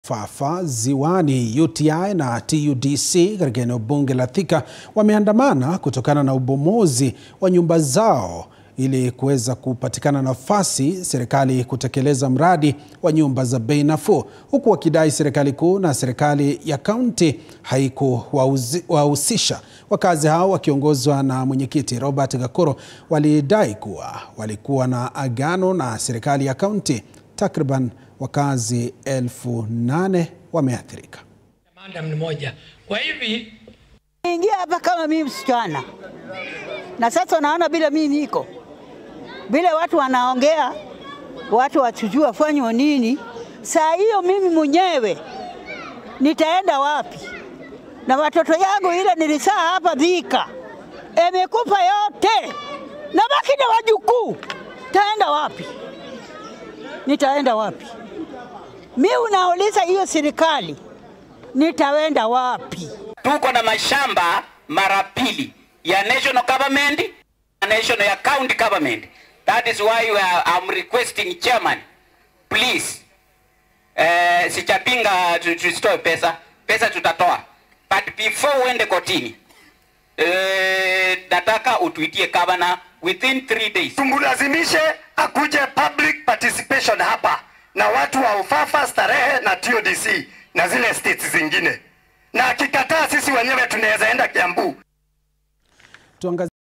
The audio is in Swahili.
Fafa, Ziwani, UTI na TUDC katika eneo bunge la Thika wameandamana kutokana na ubomozi wa nyumba zao ili kuweza kupatikana nafasi serikali kutekeleza mradi wa nyumba za bei nafuu, huku wakidai serikali kuu na serikali ya kaunti haikuwahusisha. Wakazi hao wakiongozwa na mwenyekiti Robert Gakoro walidai kuwa walikuwa na agano na serikali ya kaunti. Takriban wakazi elfu nane wameathirika. Maandamano moja. Kwa hivi ingia hapa kama mimi msichana, na sasa naona bila mimi niko vile watu wanaongea, watu wachujua wafanywe nini. Saa hiyo mimi mwenyewe nitaenda wapi? Na watoto yangu ile nilisaa hapa Thika imekufa yote, na baki na wajukuu, taenda wapi? Nitaenda wapi? Mi unauliza hiyo serikali, nitaenda wapi? Tuko na mashamba mara pili ya national government na national ya county government. That is why we are, I'm requesting chairman, please. Eh, sichapinga tusitoe pesa, pesa tutatoa, but before uende kotini eh, nataka utuitie governor within three days. Tumlazimishe akuje public participation hapa na watu wa Ufafa, Starehe na TODC na zile states zingine, na akikataa sisi wenyewe tunaweza enda Kiambu. Tuangazie